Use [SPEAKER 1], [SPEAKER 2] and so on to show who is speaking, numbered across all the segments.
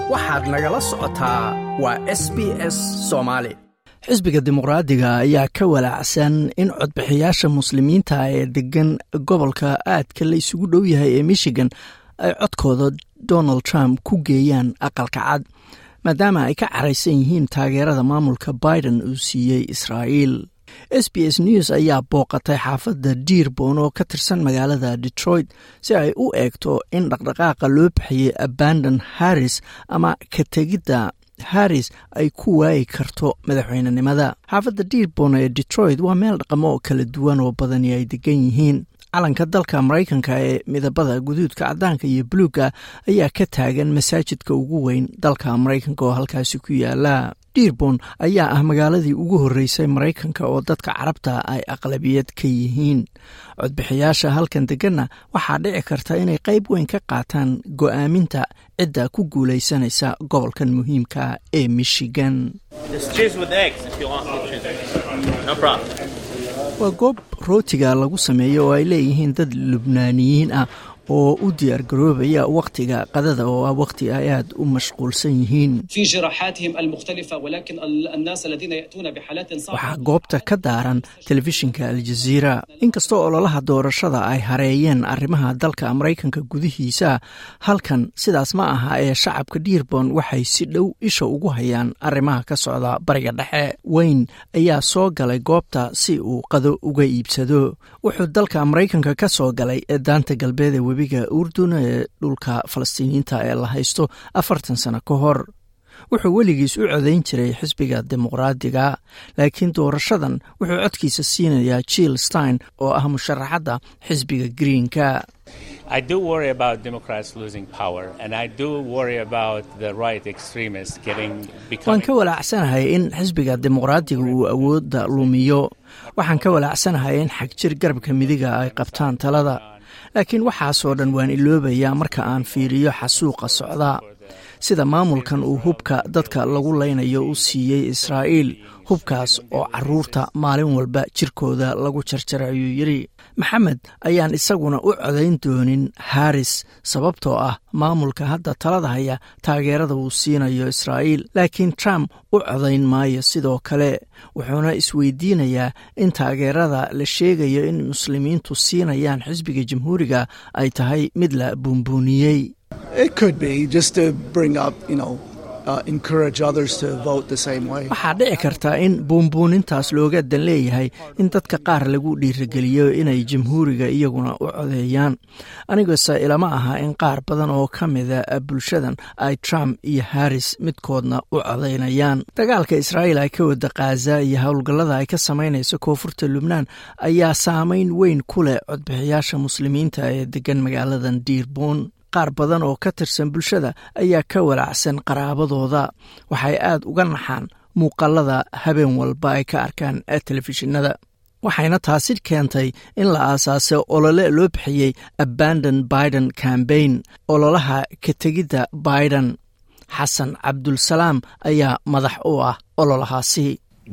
[SPEAKER 1] waxaad nagala socotaa waa s b s soomaali
[SPEAKER 2] xisbiga dimuqraadiga ayaa ka walaacsan in codbixiyaasha muslimiinta ee degan gobolka aadka la isugu dhow yahay ee michigan ay codkooda donald trump ku geeyaan aqalka cad maadaama ay ka caraysan yihiin taageerada maamulka biden uu siiyey israa'iil s b s news ayaa booqatay xaafadda dearbon oo ka tirsan magaalada detroit si ay u eegto in dhaqdhaqaaqa loo bixiyey abandon harris ama ka tegidda harris ay ku waayi karto madaxweynenimada xaafadda dearbon ee detroit waa meel dhaqamo oo kala duwan oo badani ay degan yihiin calanka dalka maraykanka ee midabada guduudka caddaanka iyo buluugga ayaa ka taagan masaajidka ugu weyn dalka maraykanka oo halkaasi ku yaala dearbon ayaa ah magaaladii ugu horreysay maraykanka oo dadka carabta ay aqlabiyad ka yihiin codbixiyaasha halkan deganna waxaa dhici karta inay qayb weyn ka qaataan go'aaminta cidda ku guulaysanaysa gobolkan muhiimka ee michigan waa goob rootiga lagu sameeyo oo ay leeyihiin dad lubnaaniyiin ah oo u diyaar garoobaya wakhtiga qadada oo ah wakhti ay aad u mashquulsan yihiin waxaa goobta ka daaran telefishinka aljaziira inkastoo ololaha doorashada ay hareeyeen arrimaha dalka maraykanka gudihiisa halkan sidaas ma aha ee shacabka dearbon waxay si dhow isha ugu hayaan arrimaha ka socda bariga dhexe weyn ayaa soo galay goobta si uu qado uga iibsado wuxuu dalka maraykanka ka soo galay ee daanta galbeed ee webiga urdun ee dhulka falastiiniyiinta ee la haysto afartan sano ka hor wuxuu weligiis u codayn jiray xisbiga dimuqraadiga laakiin doorashadan wuxuu codkiisa siinayaa jill stein oo ah musharaxadda xisbiga greenka waan ka walaacsanahay in xisbiga dimuqraadiga uu awoodda lumiyo waxaan ka walaacsanahay in xagjir garabka midiga ay qabtaan talada laakiin waxaasoo dhan waan iloobayaa marka aan fiiriyo xasuuqa socda sida maamulkan uu hubka dadka lagu laynayo u siiyey israa'iil hubkaas oo caruurta maalin walba jirkooda lagu jarjara ayuu yidhi maxamed ayaan isaguna u codayn doonin haris sababtoo ah maamulka hadda talada haya taageerada uu siinayo israa'iil laakiin trump u codayn maayo sidoo kale wuxuuna isweydiinayaa in taageerada la sheegayo in muslimiintu siinayaan xisbiga jamhuuriga ay tahay mid la buunbuuniyey waxaa dhici karta in buunbuunintaas looga dan leeyahay in dadka qaar lagu dhiirigeliyo inay jamhuuriga iyaguna u codeeyaan anigase ilama aha in qaar badan oo ka mida bulshadan ay trump iyo harris midkoodna u codaynayaan dagaalka israa'iil ay ka wada khaza iyo howlgallada ay ka samaynayso koonfurta lubnaan ayaa saameyn weyn ku leh codbixiyaasha muslimiinta ee degan magaaladan dearbon qaar badan oo ka tirsan bulshada ayaa ka walaacsan qaraabadooda waxay aad uga naxaan muuqaalada habeen walba ay ka arkaan telefishinada waxayna taasi keentay in la aasaasay olole loo bixiyey abandon biden cambaign ololaha ka tegidda biden xasan cabdulsalaam ayaa madax u ah ololahaasi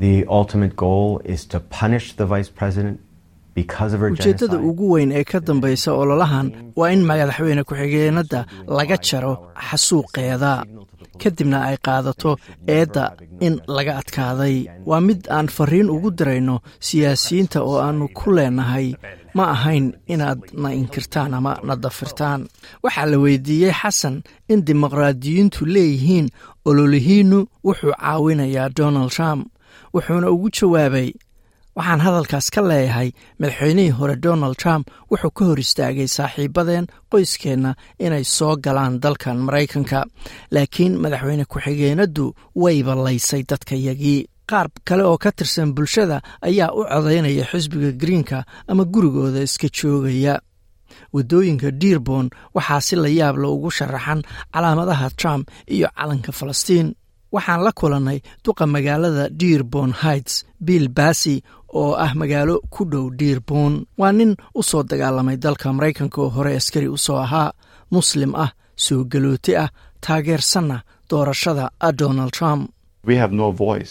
[SPEAKER 2] ujeeddada ugu weyn ee ka dambaysa ololahan waa in madaxweyne ku-xigeenadda laga jaro xasuuqeeda kadibna ay qaadato eedda in laga adkaaday waa mid aan fariin ugu dirayno siyaasiyiinta oo aannu ku leenahay ma ahayn inaad na inkirtaan ama na dafirtaan waxaa la weydiiyey xasan in dimuqraadiyiintu leeyihiin ololihiinnu wuxuu caawinayaa donald trump wuxuuna ugu jawaabay waxaan hadalkaas ka leeyahay madaxweynihii hore donald trump wuxuu ka hor istaagay saaxiibadeen qoyskeenna inay soo galaan dalkan maraykanka laakiin madaxweyne ku-xigeenaddu wayba laysay dadkayagii qaar kale oo ka tirsan bulshada ayaa u codaynaya xisbiga greenka ama gurigooda iska joogaya waddooyinka dearbon waxaa si la yaab la ugu sharaxan calaamadaha trump iyo calanka falastiin waxaan la kulannay duqa magaalada dearbon heights bill bassi oo ah magaalo ku dhow dearbon waa nin u soo dagaalamay dalka maraykanka oo hore askari u soo ahaa muslim ah soo galooti ah taageersanna doorashada donald trump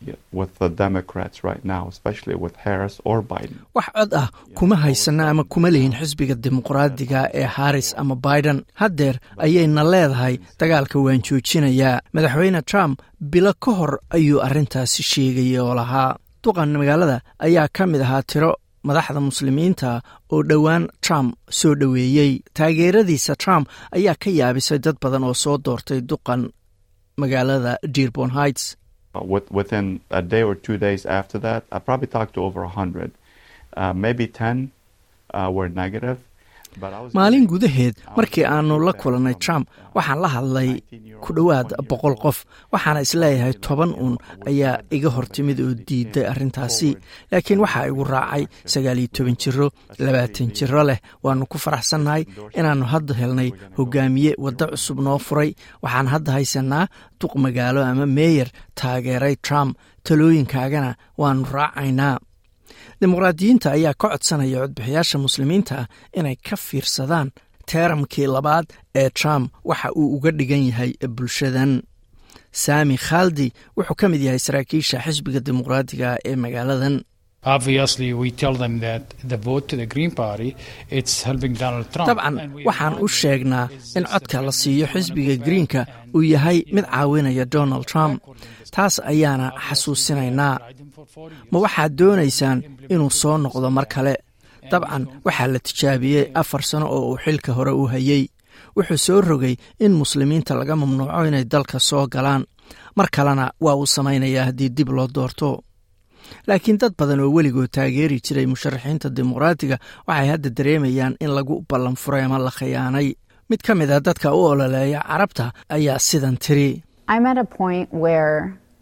[SPEAKER 3] with the Democrats right now, especially with Harris or Biden.
[SPEAKER 2] wax cod ah kuma haysana ama kuma lihin xisbiga dimuqraadiga ee harris ama biden haddeer ayayna leedahay dagaalka waan joojinayaa madaxweyne trump bilo ka hor ayuu arrintaasi sheegaya oo lahaa duqan magaalada ayaa ka mid ahaa tiro madaxda muslimiinta oo dhowaan trump soo dhoweeyey taageeradiisa trump ayaa ka yaabisay dad badan oo soo doortay duqan magaalada dearborn heights
[SPEAKER 3] Uh, with, within a day or two days after that, I probably talked to over 100. Uh, maybe 10 uh, were negative. But I was
[SPEAKER 2] maalin
[SPEAKER 3] getting-
[SPEAKER 2] gudaheed
[SPEAKER 3] I was
[SPEAKER 2] markii
[SPEAKER 3] getting
[SPEAKER 2] aanu la
[SPEAKER 3] feedback
[SPEAKER 2] kulannay
[SPEAKER 3] from,
[SPEAKER 2] trump
[SPEAKER 3] uh,
[SPEAKER 2] waxaan la hadlay
[SPEAKER 3] 19-year-old,
[SPEAKER 2] ku dhowaad
[SPEAKER 3] 20-year-old
[SPEAKER 2] boqol qof waxaana isleeyahay toban uun
[SPEAKER 3] was
[SPEAKER 2] ayaa
[SPEAKER 3] glad
[SPEAKER 2] iga
[SPEAKER 3] that
[SPEAKER 2] hortimid oo
[SPEAKER 3] somebody
[SPEAKER 2] diiday
[SPEAKER 3] came
[SPEAKER 2] arrintaasi
[SPEAKER 3] forward
[SPEAKER 2] laakiin
[SPEAKER 3] and
[SPEAKER 2] waxaa igu
[SPEAKER 3] said
[SPEAKER 2] raacay
[SPEAKER 3] that
[SPEAKER 2] sagaal iyo toban jiro labaatan jiro leh waannu ku faraxsannahay inaannu hadda helnay hogaamiye waddo cusub noo furay waxaan hadda haysanaa duq magaalo ama meeyer taageeray trump talooyinkaagana waannu raacaynaa dimuqraadiyiinta ayaa ka codsanaya codbixiyaasha muslimiinta ah inay ka fiirsadaan teeramkii labaad ee trump waxa uu uga dhigan yahay bulshadan saami khaldi wuxuu ka mid yahay saraakiisha xisbiga dimuqraadiga ee magaaladan
[SPEAKER 4] Obviously, we tell them that the vote to the Green Party, it's helping Donald Trump.
[SPEAKER 2] dabcan
[SPEAKER 4] And we
[SPEAKER 2] waxaan u
[SPEAKER 4] remind them,
[SPEAKER 2] sheegnaa
[SPEAKER 4] is
[SPEAKER 2] in
[SPEAKER 4] this
[SPEAKER 2] codka la
[SPEAKER 4] the
[SPEAKER 2] siiyo
[SPEAKER 4] friendly
[SPEAKER 2] xisbiga
[SPEAKER 4] one
[SPEAKER 2] greenka
[SPEAKER 4] of the
[SPEAKER 2] uu yahay
[SPEAKER 4] and,
[SPEAKER 2] mid
[SPEAKER 4] you know,
[SPEAKER 2] caawinaya donald trump taas ayaana xasuusinaynaa ma waxaad doonaysaan inuu soo noqdo mar kale dabcan waxaa la tijaabiyey afar sano oo uu xilka hore u hayey wuxuu soo rogay in muslimiinta laga mamnuuco inay dalka soo galaan mar kalena waa uu samaynayaa haddii dib loo doorto laakiin dad badan oo weligood taageeri jiray musharaxiinta dimuqraatiga waxay hadda dareemayaan in lagu ballan furay ama la khiyaanay mid ka mid a dadka u ololeeya carabta ayaa sidan tiri
[SPEAKER 5] I'm at a point where,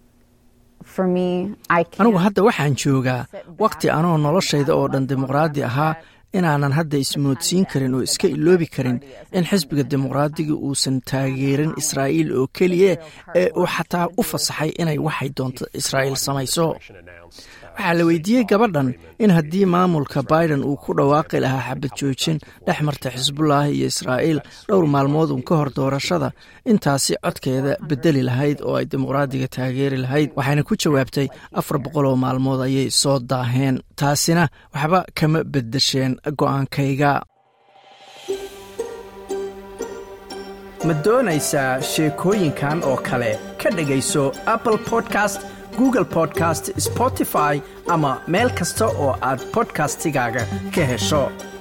[SPEAKER 5] for me, I can't.
[SPEAKER 2] anigu hadda waxaan joogaa wakhti anoo noloshayda oo dhan dimuqraadi ahaa inaanan hadda ismoodsiin karin oo iska iloobi karin in xisbiga dimuqraadiga uusan taageerin israa'iil oo keliya ee uu xataa u fasaxay inay waxay doonto israa'iil samayso waxaa la weydiiyey gabadhan in haddii maamulka biden uu ku dhawaaqi lahaa xabad joojin dhex marta xisbullah iyo israa'iil dhowr maalmood uun ka hor doorashada intaasi codkeeda bedeli lahayd oo ay dimuqraadiga taageeri lahayd waxayna ku jawaabtay afar boqol oo maalmood ayay soo daaheen taasina waxba kama beddesheen go'aankayga
[SPEAKER 1] ma doonaysaa sheekooyinkan oo kale ka dhegayso apple podcast google podcast spotify ama meel kasta oo aad podcastigaaga ka hesho